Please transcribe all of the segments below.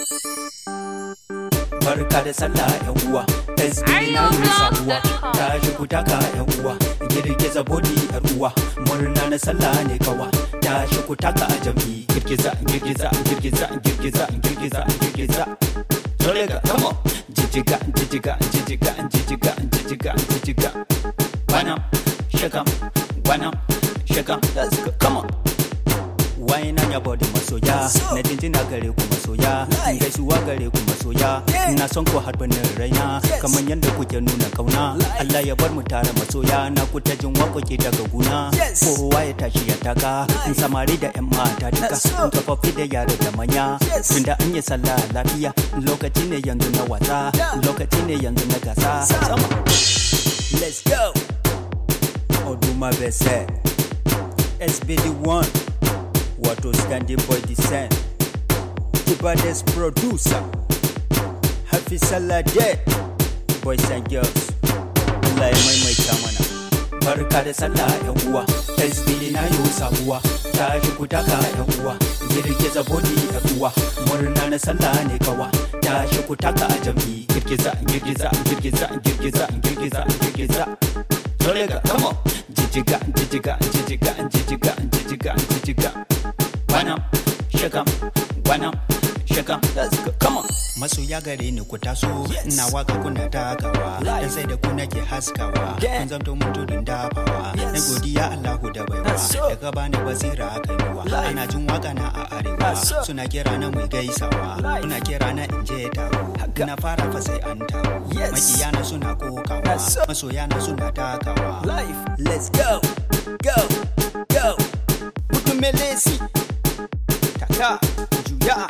barka da sallah yan uwa SB na yi sabuwa ta shi ku taka yan uwa girgiza bodi yar uwa murna na sallah ne kawa ta shi ku taka a jami girgiza girgiza girgiza girgiza girgiza girgiza Tolega, come on. Jijiga, jijiga, jijiga, jijiga, jijiga, jijiga. Wanam, shakam, wanam, shakam. Let's go, come on. Wine on your body masoya Na jinjina gare ku masoya Gaisuwa gare ku masoya Na son ku har banin raina Kamar yadda kuke nuna kauna Allah ya bar mu tare masoya Na ku ta jin waƙoƙi daga guna Kowa ya tashi ya taka In samari da yan mata duka In tsofaffi da yaro da manya Tunda an yi sallah lafiya Lokaci ne yanzu na wasa Lokaci ne yanzu na gasa Sama Let's go Oduma Bese SBD1 wato standing boy design Kibades producer Happy Salade Boys and girls Allah ya maimaita mana Barka da sallah yan uwa SB na yi sabuwa ta shi ku taka yan uwa girgiza body yan uwa murna na sallah ne kawa ta shi ku taka a jami girgiza girgiza girgiza girgiza girgiza girgiza Tolega, come on. Jijiga, jijiga, jijiga, jijiga, jijiga, jijiga. Wanam, shakam, wanam, shakam. Let's go, come on. Masoya gare ni ku taso, ina waka kuna takawa, dan sai da ku nake haskawa, kun zamto mun tudun dafawa, na godiya Allahu da baiwa, daga bani basira aka yiwa, ana jin waka na a arewa, suna kira na mai gaisawa, kuna kira na in je taro, na fara fa sai an taro, makiyana suna kokawa, masoya na suna takawa. Life, let's go, go, go, mutumelesi, taka, juya.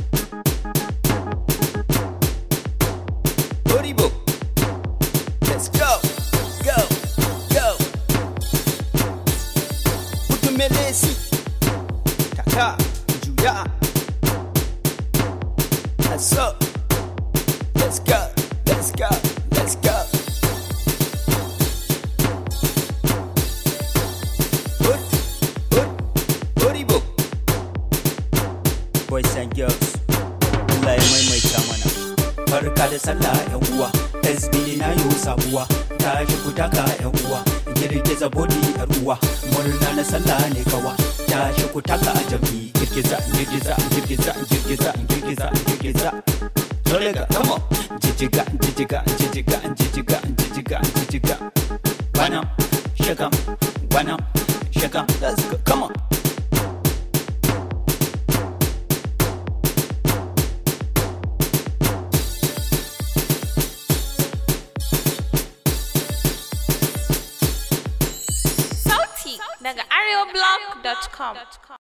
Horibo. Let's go, go, go. Utumelesi. Taka, juya. That's up. Let's go, let's go, let's go. Hot, hot, Horibo. Boys and girls. Allah ya maimaita mana. barka da sallah yan uwa SB na yi sabuwa ta shi ku taka yan uwa girgiza bodi yar uwa murna na sallah ne kawa ta shi ku taka a jami girgiza girgiza girgiza girgiza girgiza girgiza Tolega, come on. Jijiga, jijiga, jijiga, jijiga, jijiga, jijiga. Wanam, shakam, wanam, shakam. Let's go, come on. Sauti daga arewablog.com.